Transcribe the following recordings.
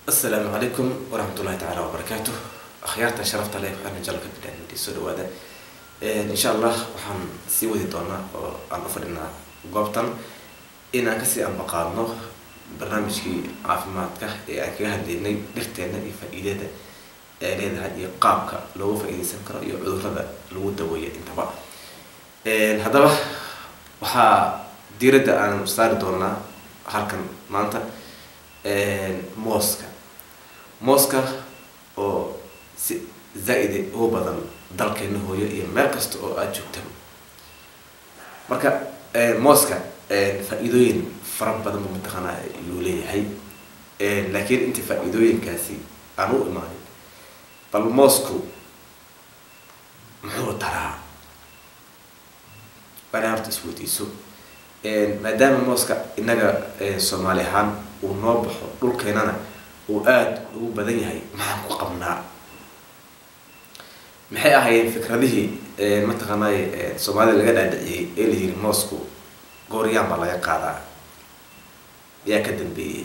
asalaamu calaykum waraxmatullahi tacaala wabarakaatu akhyaarta sharafta leh waxaana jalka bidhaanidi soo dhawaada insha allah waxaan sii wadi doonaa oo aan u fadhinaa goobtan inaan kasii anbaqaadno barnaamijkii caafimaadka ee aan kaga hadlaynay dhirteena iyo faa-iidada ee leedahay iyo qaabka loogu faa-iideysan karo iyo cudurrada lagu daweeya intaba haddaba waxaa diiradda aan saari doonaa halkan maanta mooska mooska oo si zaa-ide ugu badan dalkeena hooyo iyo meel kasta oo aada joogtaba marka mooska faa-iidooyin fara badan bu mataqaanaa yuu leeyahay laakiin inta faa-iidooyinkaasi aan u imaanin bal moosku muxuu taraa bana horta isweydiiso maadaama mooska innaga soomaali ahaan uu noo baxo dhulkeenana uu aada ugu badan yahay maxaan ku qabnaa maxay ahaayeen fikradihii mataqaanay soomaalida laga dhaadhiciyey ee la yiri moosku gooryaan baa laga qaadaa yaa ka dambeeyey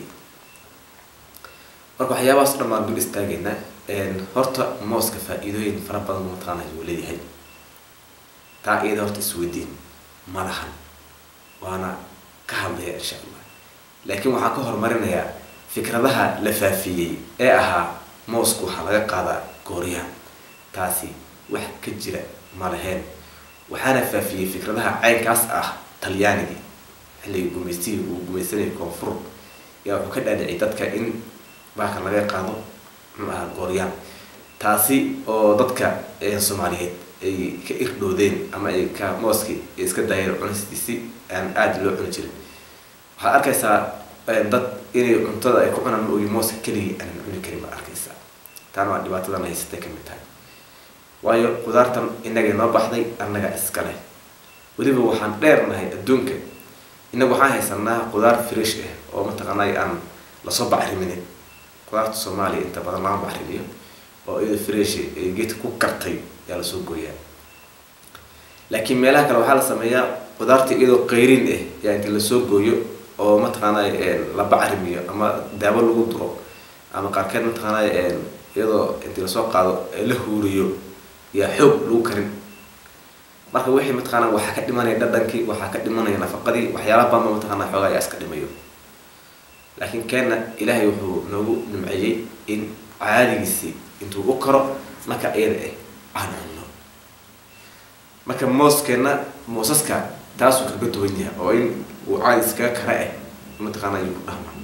marka waxyaabahaas dhan baan dul istaagayna horta mooska faa-iidooyin fara badan bu mataqaanay uu leeyahay taa iyada horta isweydiin ma lahan waana ka hadlaya insha allah laakiin waxaan ka horumarinayaa fikradaha la faafiyey ee ahaa moosku waxaa laga qaadaa gooryaan taasi wax ka jira ma laheen waxaana faafiyey fikradaha caynkaas ah talyaanigii xilligii gumaystihii uu gumaysanayay koonfur yaa wuxuu ka dhaadhiciyay dadka in baaka laga qaado muxuu ahaa gooryaan taasi oo dadka soomaaliyeed ay ka irdhoodeen ama ay ka mooski ay iska daayeen cunistiisi aan aada loo cuni jirin waxaad arkaysaa dad inay cuntada ay ku cunaan ma ogi mooska keligii aanan cuni karin baad arkaysaa taana waa dhibaatadan haysatay ka mid tahay waayo qudaartan inagay noo baxday annaga iska leh weliba waxaan dheernahay adduunka inagu waxaan haysanaa qudaar fresh ah oo mataqaanay aan lasoo bacriminin qudaarta soomaaliya inta badan lama bacrimiyo oo iyado fresh ee geedka ku kartay yaa lasoo gooyaa laakiin meelaha kale waxaa la sameeyaa qudaarta iyadoo qayrin ah yaa inta lasoo gooyo oo mataqaanay la bacrimiyo ama daawo lagu duro ama qaarkeed mataqaanay iyadoo intii lasoo qaado la huuriyo yaa xoog lagu karin marka wixii mataqaana waxaa ka dhimanaya dhadhankii waxaa ka dhimanaya nafaqadii waxyaala badanba mataqaana xoogaa ayaa iska dhimayo laakiin keenna ilaahay wuxuu noogu nimceeyey in caadigiisii intuu u karo marka iyada ah aan cunno marka mooskeenna moosaska taasuu kaga duwan yahay oo in uu caadi iskaga kara ah mataqaana ayuu ku dhahma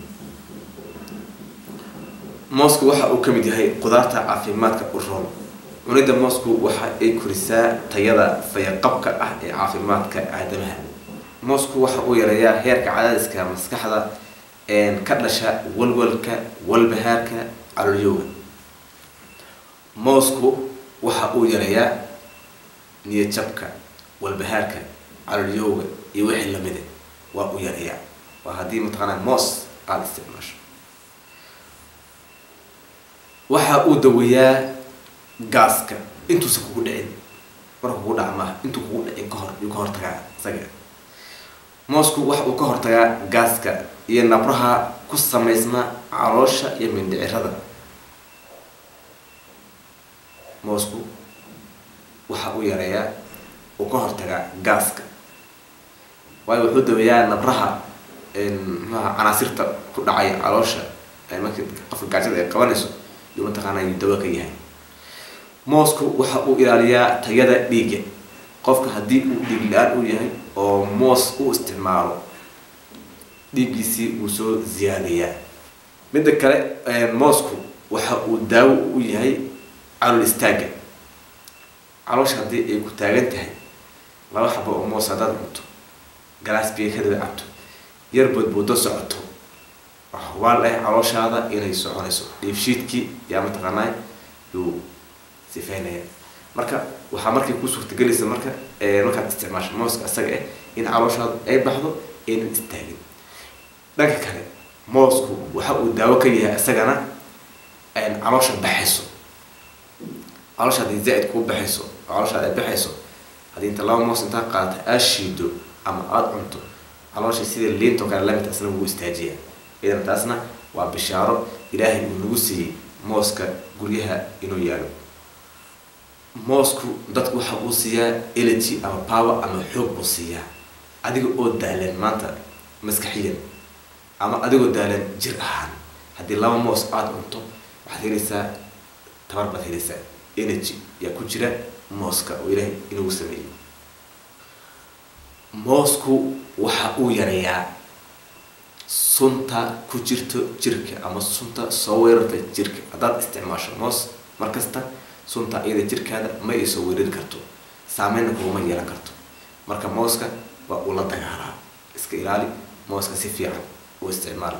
moosku waxa uu kamid yahay qudaarta caafimaadka u roon cunida moosku waxa ay korisaa tayada fayaqabka ah ee caafimaadka aadamaha moosku waxa uu yareeyaa heerka cadaadiska maskaxda ka dhasha walwalka walbahaarka calolyowga moosku waxa uu yareeyaa niyadjabka walbahaarka calolyowga iyo wixii lamida waa uu yareeyaa waa haddii mataqaanaa moos aada isticmaasho waxa uu daweeyaa gaaska intuusan kugu dhicin marka kugu dhaca maaha intuu kugu dhicin kahor yuu ka hortagaa isaga moosku waxa uu ka hortagaa gaaska iyo nabraha ku samaysma caloosha iyo mindhicirada moosku waxa uu yareeyaa uu ka hortagaa gaaska waayo wuxuu daweeyaa nabraha mxuaha canaasirta ku dhacaya caloosha markii qofka gaajada ay qabanayso yuu mataqaanaa yuu dawo ka yahay moosku waxa uu ilaaliyaa tayada dhiigga qofka haddii uu dhiig la-aan uu yahay oo moos u isticmaalo dhiiggiisii wuu soo ziyaadayaa midda kale moosku waxa uu daawo u yahay calool istaagga caloosha haddii ay ku taagan tahay laba xabo oo moos haddaad cunto galaas biyo kadaba cabto yar boodboodo socoto hubaal ah calooshaada inay soconayso dhiifshiidkii yaa mataqaanaa yuu sifeynaya marka waxaa markay ku suurtagelaysa marka markaad isticmaasho mooska isaga ah in calooshaadu ay baxdo aynan istaagin dhanka kale moosku waxa uu daawo ka yahay isagana caloosha baxayso caloosha haddii zaa-id kuu baxayso oo calooshaada ay baxayso haddii inta laba moos intaa qaadata aad shiido ama aada cunto caloosha sida liintoo kale lamid asna wuu istaajiyaa idan taasna waa bishaaro ilaahay uu nagu siiyey mooska guryaha inuu yaalo moosku dadku waxa uu siiyaa energy ama power ama xoog buu siiyaa adiga oo daalan maanta maskaxiyan ama adigoo daalan jir ahaan haddii laba moos aada cunto waxaad helaysaa tabar baad helaysaa energy yaa ku jira mooska oo ilaahay inagu sameeyey moosku waxa uu yareeyaa sunta ku jirto jirka ama sunta soo weerarta jirka haddaad isticmaasho moos markasta sunta iyada jirkaada ma ay soo weerari karto saameynna kuguma yeelan karto marka mooska waa uu la dagaalaa iska ilaali mooska si fiican u isticmaal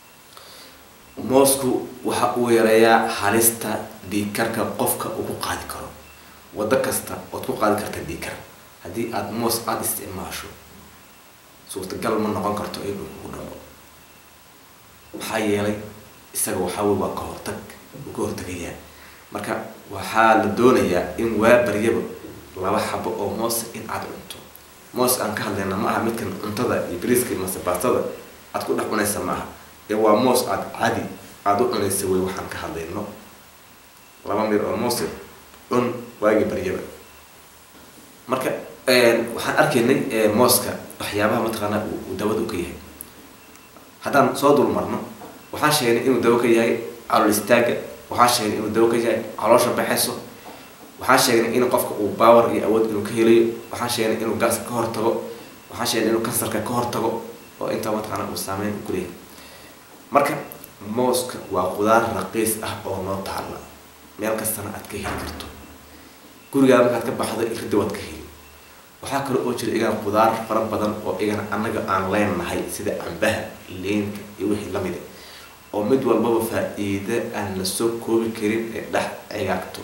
moosku waxa uu yareeyaa halista dhiigkarka qofka uu ku qaadi karo waddo kasta ood ku qaadi karta dhiigkar haddii aada moos aada isticmaasho suurtagal ma noqon karto inuu kugu dhaco maxaa yeelay isaga waxaa wey waa ka hortag uu ka hortagayaa marka waxaa la doonayaa in waa baryaba laba xabo oo moos in aada cunto moos aan ka hadlayna ma aha midkan cuntada iyo bariiska mase baastada aad ku dhex cunaysa ma aha ee waa moos aada cadi aada u cunaysa wey waxaan ka hadlayno laba mir oo moose cun waagi baryaba marka waxaan arkaynay mooska waxyaabaha mataqaanaa uu dawada u ka yahay haddaan soo dul marno waxaan sheegnay inuu dawo ka yahay calool istaaga waxaan sheegnay inuu dawo ka yahay caloosha baxayso waxaan sheegnay in qofka uu baawer iyo awood inuu ka helayo waxaan sheegnay inuu gaaska ka hortago waxaan sheegnay inuu kansarka ka hortago oo intaa mataqaanaa uu saameyn ku leeyahay marka mooska waa qudaar raqiis ah oo noo taalla meel kastana aad ka heli karto gurigaa markaad ka baxdo irida waad ka heli waxaa kale oo jira igana qudaar fara badan oo igana annaga aan leenahay sida cambaha leynka iyo wixii lamida oo mid walbaba faa-iida aan la soo koobi karin ee dhex cigaagto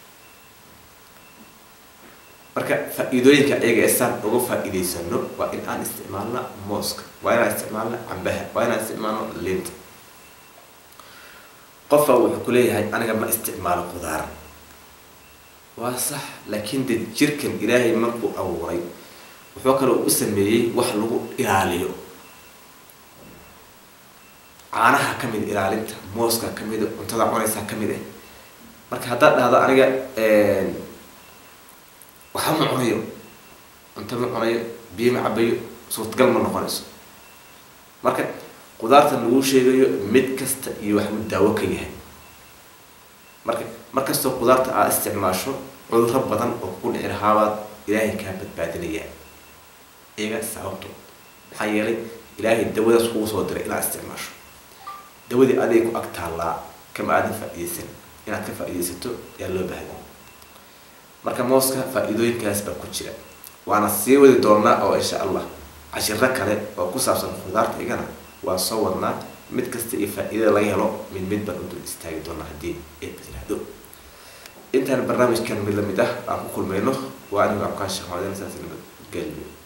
marka faa-iidooyinka iyaga ee saan uga faa-iideysano waa in aan isticmaalna mooska waa inaan isticmaalna cambaha waa inaan isticmaalno leynta qofa wuxuu ku leeyahay aniga ma isticmaalo qudaar waa sax laakiin de jirkan ilaahay markuu abuuray wuxuu kale u sameeyey wax lagu ilaaliyo caanaha ka mid ilaalinta mooska ka mid cuntada cunaysaa ka mid ah marka haddaad dhahdo aniga waxa ma cunayo cunto ma cunayo biyo ma cabayo suurtagal ma noqonayso marka qudaartan lagu sheegayo mid kasta iyo waxbuu daawo ka yahay marka markastoo qudaarta aad isticmaasho cudurro badan oo kugu dhici lahaabaad ilaahay kaa badbaadinayaa iyaga sababto maxaa yeelay ilaahay dawadaas kugu soo diray inaad isticmaasho dawadii aday ku ag taallaa kama aadan faa-iideysan inaad ka faa-iideysato ayaa loo baahday marka mooska faa-iidooyinkaas baa ku jira waana sii wadi doonaa oo insha allah cashiro kale oo ku saabsan qudaarta igana waa soo wadnaa mid kasta iyo faa-iidada laga helo mid mid baan u dul istaagi doonaa haddii eeba yiraahdo intaan barnaamijkan mid lamid ah aan ku kulmayno waa anigu abkaan sheekh maxamed saas nabad geliyo